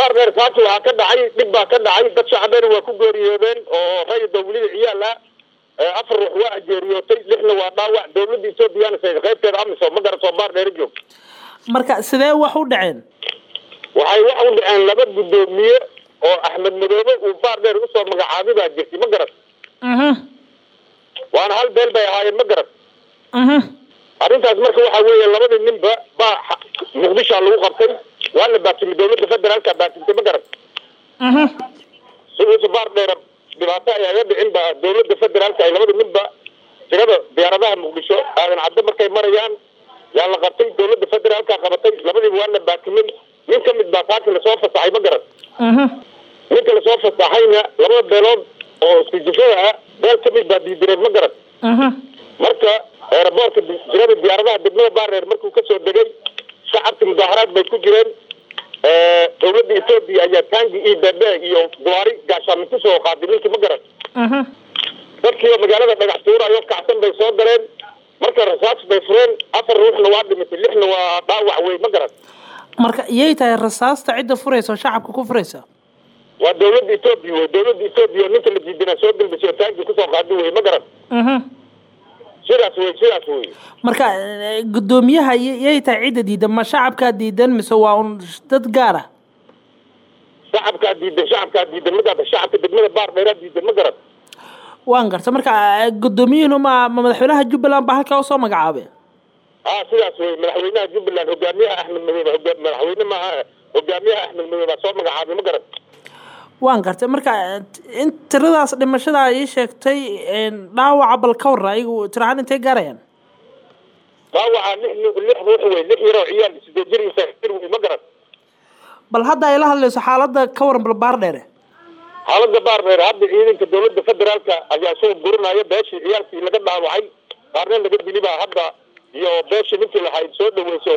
baardheer saaki waxaa ka dhacay dhib baa ka dhacay dad shacbeena waa ku geeriyoodeen oo rayida weliba ciyaal ah afar ruux waa ajeeriyootay lixna waa dhaawac dawladda ethoobiyaana sayid qaybteeda amisom ma garatoo baardheera joog marka sidee wax u dhaceen waxay wax u dhaceen laba guddoomiye oo axmed madoobe uu baardheer usoo magacaabay baa jirtay ma garat waana hal beel bay ahaayeen ma garat arrintaas marka waxa weeye labadii ninba baa muqdishoa lagu qabtay waa la baatimay dawladda federaalka baatimtay ma garat si uusa baardheera dhibaato ay aga dhicin ba dawladda federaalka ay labada ninba tirada diyaaradaha muqdisho aadan caddo markay marayaan yaa la qabtay dawladda federaalka qabatay labadiiba waa la baatimay nin ka mid baa saaki lasoo fasaxay ma garat ninka lasoo fasaxayna labada beelood oo isijifada ah beel ka mid baa diidireed ma garat marka eeraboorka tirada diyaaradaha degmada baareer markuu kasoo degay shacabka mudaaharaad bay ku jireen dawladda etoobiya ayaa taangi iyo bebe iyo gawaari gaashaamin kusoo qaaday ninkii ma garan dadkiioo magaalada dhagax tuurayo kacsan bay soo galeen marka rasaas bay fureen afar ruuxna waa dhimatay lixna waa dhaawac wey ma garan marka iyay tahay rasaasta cidda furaysa oo shacabka ku furaysa waa dawladda etoobiya wey dawladda etoobiya oo ninka la diidana soo galbisay oo taangi kusoo qaaday wey ma garan sidaas wey sidaas wey marka guddoomiyaha yay tahay cidda diidan ma shacabkaa diidan mise waa un dad gaar ah shacabkaa diidan shacabkaa diidan ma garata shacabka degmada baar dheeraa diidan ma garan waan garta marka guddoomiyuhuna ma ma madaxweynaha jubbaland baa halkaa usoo magacaabay a sidaas wey madaxweynaha jubbaland hogaamiyaha axmed madoobe hoga madaxweyne maaha hogaamiyaha axmed madoobe baa soo magacaabay ma garan waan gartay marka in tiradaas dhimashada ii sheegtay dhaawaca bal ka warra ayagu tirahaan intay gaarayaan dhaawaca lix lix ruux wey lix yaroo ciyaal sideed jir iyo sagaal jir wey ma garan bal hadda ay la hadlayso xaaladda ka waran bal baar dheere xaaladda baar dheere hadda ciidanka dawladda federaalka ayaa soo gurinaya beeshii ciyaalkii laga dhaawacay qaarna laga dili baa hadda iyo beeshii ninkii lahayd soo dhaweyso